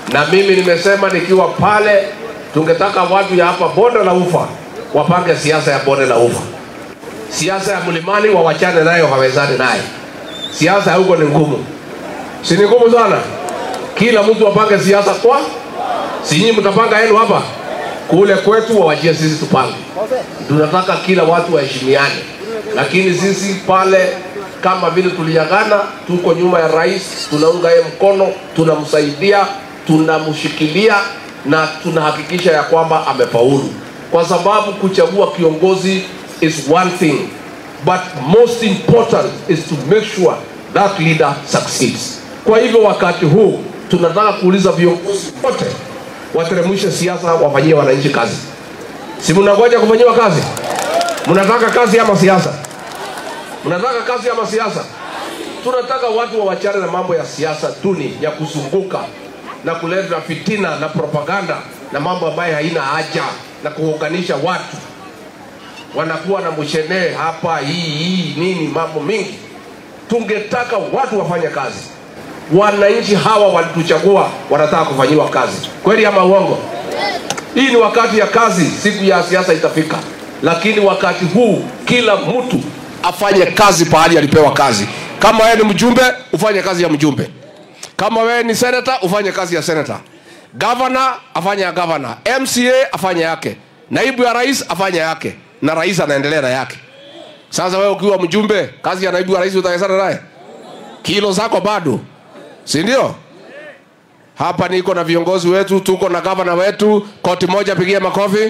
na mimi nimesema nikiwa pale, tungetaka watu ya hapa bonde la ufa wapange siasa ya bonde la ufa. Siasa ya mlimani wawachane nayo, hawezani naye. Siasa ya huko ni ngumu, si ni ngumu sana? Kila mtu apange siasa kwa, si nyinyi mtapanga yenu hapa kule kwetu, wawachie sisi tupange. Tunataka kila watu waheshimiane, lakini sisi pale kama vile tuliagana, tuko nyuma ya rais, tunaunga yeye mkono, tunamsaidia, tunamshikilia na tunahakikisha ya kwamba amefaulu, kwa sababu kuchagua kiongozi is one thing but most important is to make sure that leader succeeds. Kwa hivyo wakati huu tunataka kuuliza viongozi wote wateremshe siasa, wafanyie wananchi kazi. Si mnangoja kufanyiwa kazi? Mnataka kazi ama siasa? Mnataka kazi ama siasa? Tunataka watu wawachane na mambo ya siasa duni ya kuzunguka na kuleta fitina na propaganda na mambo ambayo haina haja na kuunganisha watu. Wanakuwa na mshenee hapa, hii hii nini, mambo mingi. Tungetaka watu wafanye kazi. Wananchi hawa walituchagua, wanataka kufanyiwa kazi, kweli ama uongo? Hii ni wakati ya kazi, siku ya siasa itafika, lakini wakati huu kila mtu afanye kazi pahali alipewa kazi. Kama wewe ni mjumbe, ufanye kazi ya mjumbe. Kama wewe ni senator, ufanye kazi ya senator. Governor afanye ya governor, MCA afanye yake, naibu ya rais afanye yake, na rais anaendelea na yake. Sasa wewe ukiwa mjumbe, kazi ya naibu ya rais utaesana naye? Kilo zako bado, si ndio? Hapa niko na viongozi wetu, tuko na gavana wetu, koti moja, pigia makofi.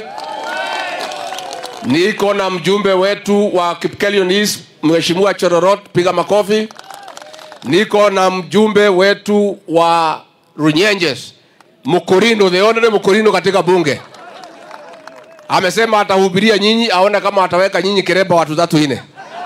Niko na mjumbe wetu wa Kipkelion East, Mheshimiwa Chororot, piga makofi. Niko na mjumbe wetu wa Runyenjes, Mukurindo, the honorable Mukurindo katika bunge. Amesema atahubiria nyinyi, aone kama ataweka nyinyi kireba watu tatu ine.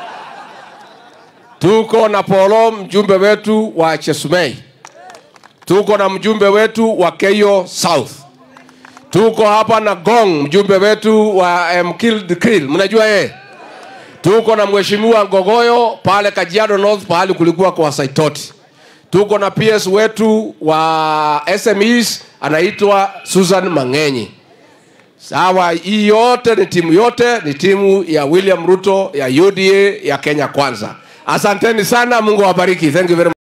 Tuko na Polo, mjumbe wetu wa Chesumei. Tuko na mjumbe wetu wa Keyo South. Tuko hapa na Gong, mjumbe wetu wa Mkil Krill, mnajua yeye. Tuko na mheshimiwa Ngogoyo pale Kajiado North, pahali kulikuwa kwa Saitoti. Tuko na PS wetu wa SMEs anaitwa Susan Mangenyi. Sawa, hii yote ni timu yote ni timu ya William Ruto ya UDA ya Kenya Kwanza. Asanteni sana, Mungu awabariki. Thank you very much.